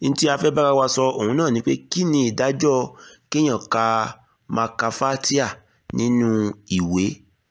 ní tí a fẹ́ bára wa sọ òun náà ni pé kí ni ìdájọ́ kéèyàn ka máa ka fatia nínú ìwé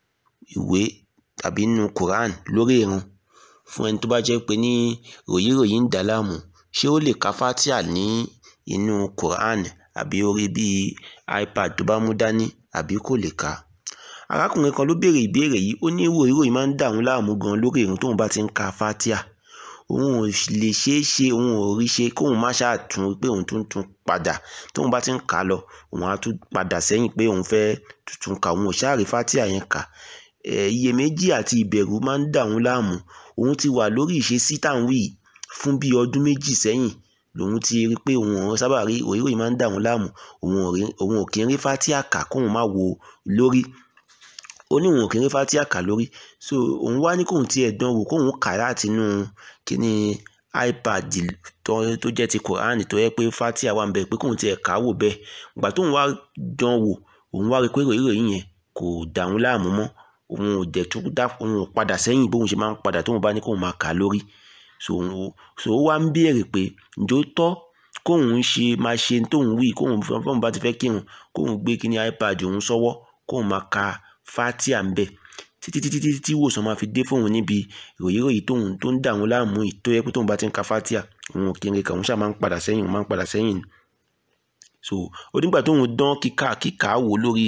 ìwé tàbí nínú quran lórí ìrun fún ẹni tó bá jẹ́ pé ní ròyìnròyìn ń dà á láàmú ṣé ó lè ka fatia ní inú quran àbí orí bíi ipad tó bá mú dání àbí kò lè ka arákùnrin kan ló béèrè ìbéèrè yìí ó ní ròyìnròyìn máa ń dà òun láàmú gan lórí ìrun tóun bá ti ń ka fatia òun ò lè ṣeé ṣe òun ò rí ṣe kóun má ṣáà tún pé òun tún tún padà tóun bá ti ń kà á lọ òun á tún padà sẹ́yìn pé òun fẹ́ tuntun kà òun ò ṣáà rí fatia yẹn kà iyèméjì àti ìbẹ̀rù máa ń dà òun láàmú òun ti wà lórí ìṣesí táwọn wí fún bíi ọdún méjì sẹ́yìn lòun ti rí pé òun ò sábà rí òyìnbó máa ń dà òun láàmú òun ò kí ń rí fatia kà kóun má wo lórí ó ní òun ò kí ń rí fatia kà lórí so òun wá ní kóun tiẹ̀ dán wò kóun kà láti inú kíní ipad tó tó jẹ́ ti quran tó yẹ pé fatia wà ń bẹ pé kóun tiẹ̀ kà á wò bẹ́ẹ̀ ìgbà tóun wá dán wò òun wá rí pé ròyìnròyìn yẹn kò dà òun láàmú mọ́ òun ò dẹ̀ tún dá òun ò padà sẹ́yìn bóun ṣe máa ń padà tóun bá ní kóun máa kà á lórí so so ó wá ń béèrè pé ǹjẹ́ ó tọ́ kóun ṣe máa ṣe tóun wí kóun fọ́n bá ti fẹ́ kírun kóun gbé kíní ipad òun sọ́wọ́ kóun máa ka fatia ń bẹ̀ títí títí títí tí ìwòsàn máa fi dé fóun níbi ròyìnròyìn tóun tó ń dà òun láàmú yìí tó yẹ pé tóun bá ti ń ka fatia òun ò kiri kà òun ṣáà máa ń padà sẹ́yìn òun máa ń padà sẹ́yìn so ó nígbà tóun dán kíkà kíkà wò lórí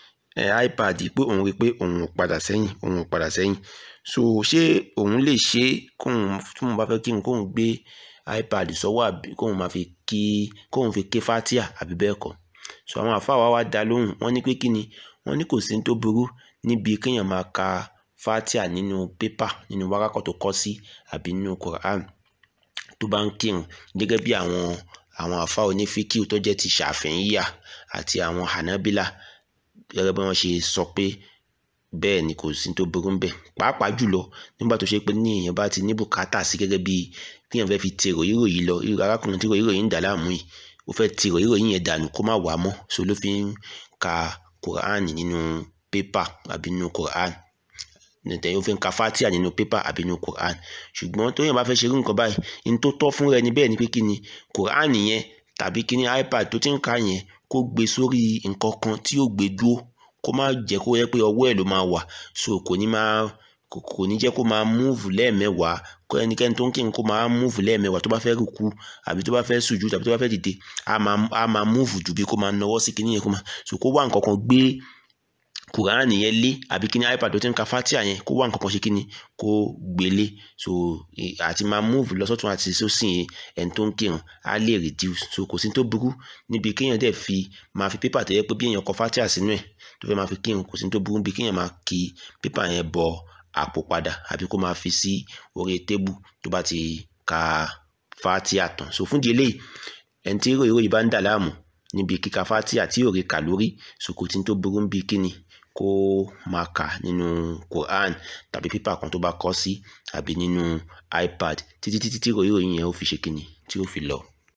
ipad pé òun rí pé òun ò padà sẹ́yìn òun ò padà sẹ́yìn so ṣé òun lè ṣe kóun tóun bá fẹ́ kírun kóun gbé ipad sọ́wọ́ àbí kóun máa fi kí kóun fi ké fatia àbí bẹ́ẹ̀ kọ́ so àwọn àfáà wa wá dá lóhùn wọ́n ní pé kí ni wọ́n ní kò sí tó burú níbi kéèyàn máa ka fatia nínú pépà nínú wárákọ̀ tó kọ́ sí àbí nínú quran tó bá ń kírun gẹ́gẹ́ bí àwọn àwọn àfáà onífíkìú tó jẹ́ ti ṣàfihìyà àti àwọn hanabila gẹ́gẹ́ bí wọ́n ṣe sọ pé bẹ́ẹ̀ ni kò sí tó burú bẹ́ẹ̀ pàápàá jùlọ nígbà tó ṣe pé ní èèyàn bá ti ní bùkátà sí gẹ́gẹ́ bí kéèyàn fẹ́ fi ti ròyìnròyìn lọ irú arákùnrin tí ròyìnròyìn ń dà láàmú yìí ó fẹ́ ti ròyìnròyìn yẹn dànù kó má wàá mọ́ so ló fi ń ka quran nínú pépà àbí nínú quran nìtẹ̀yìn ó fi ń ka fatia nínú pépà àbí nínú quran ṣùgbọ́n tó yẹn bá fẹ́ ṣe irú nǹkan báyìí ní tó tọ́ fún rẹ ni bẹ́ẹ̀ ni pé kí ni quran yẹn tàbí kí ni ipad tó ti ń ka yẹn kó gbé sórí nǹkan kan tí yóò gbé dúró kó má jẹ́ kó yẹ pé ọwọ́ ẹ̀ ló máa wà so kò ní máa kò ní jẹ́ kó máa múùfù lẹ́ẹ̀mẹ́wàá kó ẹnikẹ́ni tó ń kírun kó máa múùfù lẹ́ẹ̀mẹ́wàá tó bá fẹ́ rúkú àbí tó bá fẹ́ sùjú tàbí tó bá fẹ́ dìde á máa á máa múùfù jù bí kó máa nawọ́ sí kíní yẹn kó máa so kó wá nǹkan kan gbé kùránì yẹn lé àbí kíní ipad tó ti ń ka fatia yẹn kó wá nǹkan kan ṣe kíní kó gbélé so àti máa múùfù lọ́sọ̀tún àti sósì yẹn ẹni tó ń kírun á lè reduce so kò sí tó burú níbi kéèyàn dẹ̀ fi máa fi pépà tó yẹ pé bí èèyàn kọ fatia sínú ẹ̀ tó fẹ́ máa fi kírun kò sí tó burú bí kéèyàn máa kí pépà yẹn bọ àpò padà àbí kó máa fi sí orí tébù tó bá ti ka fatia tán so fún di eléyìí ẹni tí ròyìnròyìn bá ń dà láàmú níbi kíka fatia tí òrè kà lórí so kò tí tó burú bí kíni kó máa kà nínú quran tàbí pépà kan tó bá kọ sí àbí nínú ipad títí títí tí ròyìnròyìn yẹn ó fi ṣe kíni tí ó fi lọ.